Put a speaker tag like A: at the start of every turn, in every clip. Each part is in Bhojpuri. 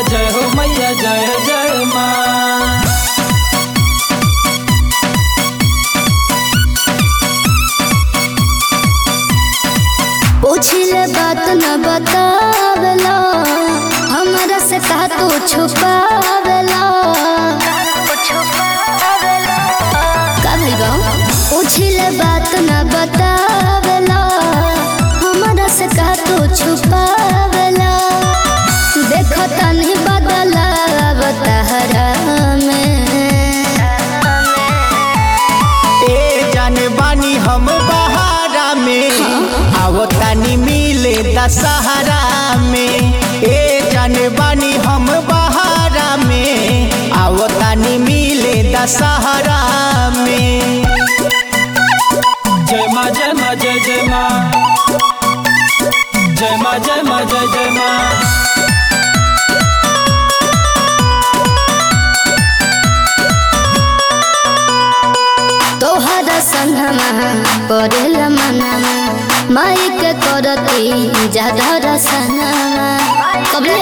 A: जय हो मैया जय जय माँ
B: पूछिले बात न बतावेला हमरा से कहा तू छुपावेला का भइल बा पूछिले बात न बतावेला हमरा से कहा तू छुपावेला देखो तनी बदला बताहरा में
C: ए जाने बानी हम बहारा में आवतानी मिले दशहरा में ए जाने बानी हम बहारा में आवतानी मिले दशहरा में
A: जय माँ जय माँ जय जय माँ जय माँ जय माँ जय जय माँ
B: तोहरा संगमा पड़ेल मनवा माई के करती जाधर सनमा कबले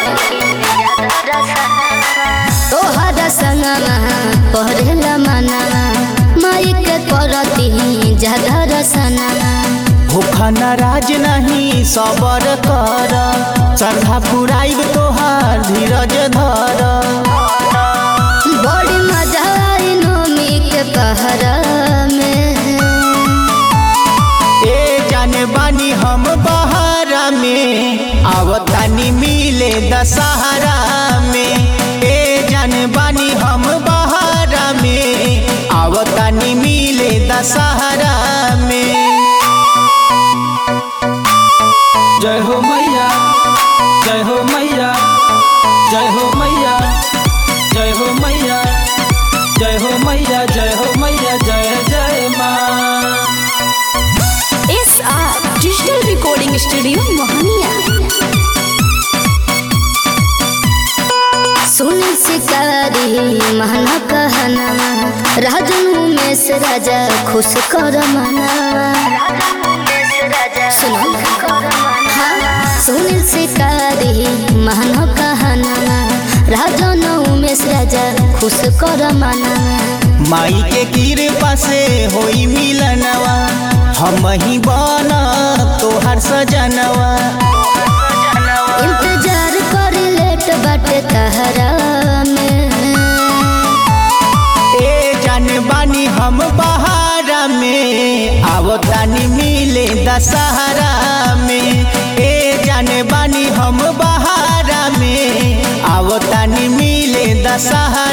B: तोहरा संगमा पड़ेल मनवा माई के करती जाधर सनमा
C: भूखा नाराज नहीं सबर कर श्रद्धा पुराइब तोहार धीरज धर
B: बड़ी मजा आई नोमी के पहरा में
C: ए जाने बानी हम बहारा में आवतानी मिले दशहरा में ए जाने बानी हम बहारा में आवतानी मिले दशहरा में
A: जय हो मैया जय हो मैया जय हो मैया जय हो मैया जय हो मैया जय हो मैया जय जय माँ
B: S R digital recording studio Mohania सुन शिकारी महना कहना राजन उमेश राजा खुश कर मना सुनो हाँ सुन शिकारी महना कहना राजन उमेश राजा खुश कर मना
C: माई के कृपा से होई मिलनवा हम ही बना तोहर सजनवा
B: इंतजार कर लेट बाटे तहरा में
C: ए जाने बानी हम बहारा में आवतानी मिले दशहरा में ए जाने बानी हम बहारा में आवतानी मिले दशहरा